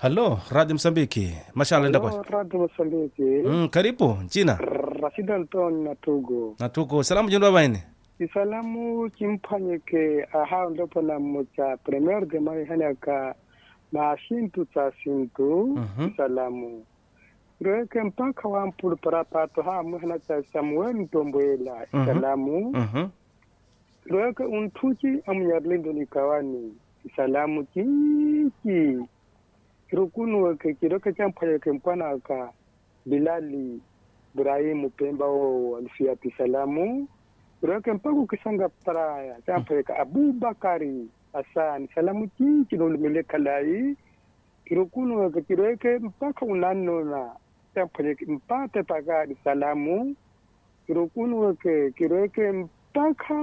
halo radio msambiki mashala enda kwa Radio Mosambiki. mm, karibu jina Rashid Anton Natugo. na tuko salamu jendo abaine Isalamu chimpanyike aha ndopo na mocha premier de mai hanaka na shintu cha shintu Mhm. isalamu. Roeke mpaka wa mpulu parapato ha muhana cha Samuel Ntomboela Mhm. isalamu. Mhm. Roeke untuchi amunyarlindo ni kawani isalamu kiki. Kirukunu weke kiroke champanyike mpana ka Bilali Ibrahimu Pemba o alfiati salamu roke mpaka ukisanga paraya champeka Abubakari Hassan salamu chichi nolumile kalai kirukunu weke kiroke mpaka unanona champeka mpate pakadi salamu kirukunu weke kiroke mpaka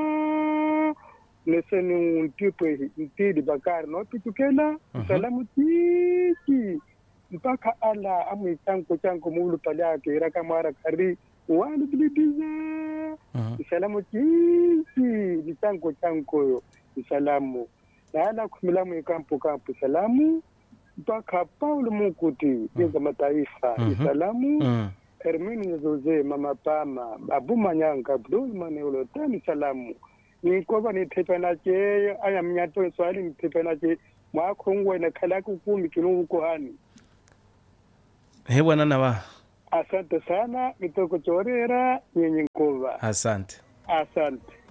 neseni untipwe ntidi bakari nopitukela Mhm. salamu chichi mpaka ala amwi chanko chanko mulu pale ake raka mara kari wani bilibiza Mhm. isalamu chichi ni chanko chanko yo isalamu na ala kumilamu ikampo kampo isalamu mpaka Paulo Mukuti jenga mataifa Mhm. isalamu Mm. Hermini Zoze Mama Pama Abu Manyanga Abdul Maneulo tani salamu nikoba nitepa nache aya mnyato swali nitepa nache mwakongwa na kalaku kumi kilungu kohani he bwana nawa asante sana mitoko chorera nyenye nkova asante asante